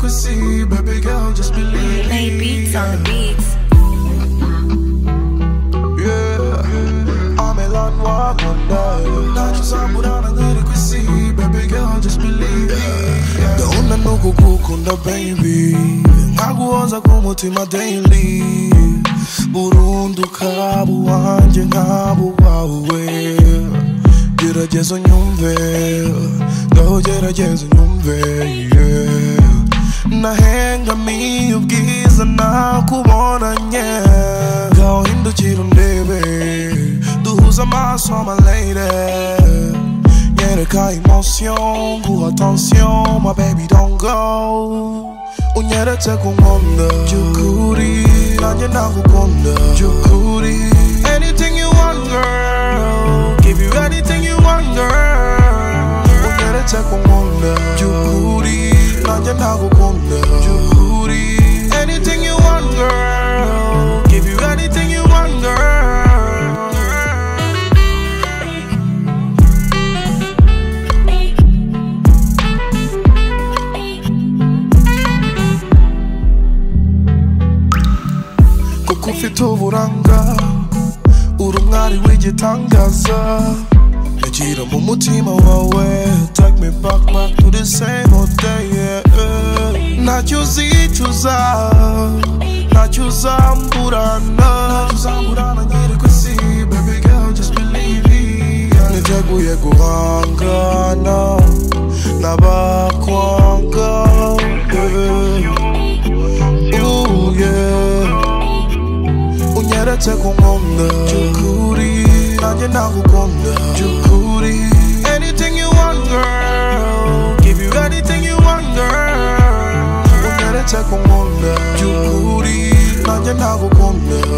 see, baby girl, just believe. Lay beats on the yeah. beats. Yeah, I'm a land walk on die. Not just I'm without a little see, baby girl, just believe. Yeah. The onda no go cook on the baby. Ngakuwanza kumutima daily. Burundu kabu wanje ngabu wawe. Gerageza unyumve, ngaho gerageza unyumve. Yeah. nahengamiye ubwiza nakubonanye ngaho hindukira undebe duhuze amaso my lady nyereka emotion guha attention my baby don't go unyeretse ku nkombe by'ukuri nanjye nakukunda by'ukuri anything you want girl give you anything you want girl unyeretse ku nkombe by'ukuri nanjye nakukunda by'ukuri anything you want girl give you anything you want girl kuko ufite uburanga uri umwari w'igitangaza nyagira mu mutima wawe take me back back to the same old day yeah, yeah. ntacyo uzicuza ntacyo uzamburana ntacyo uzamburana nyiri ku isi baby girl just believe it yeah. niteguye guhangana n'abakwanga yeah. Ooh, yeah. unyeretse ku nkombe by'ukuri nanjye nakukunda by'ukuri anything you want girl give you anything you want girl unyeretse ku nkombe by'ukuri nanjye nakukunda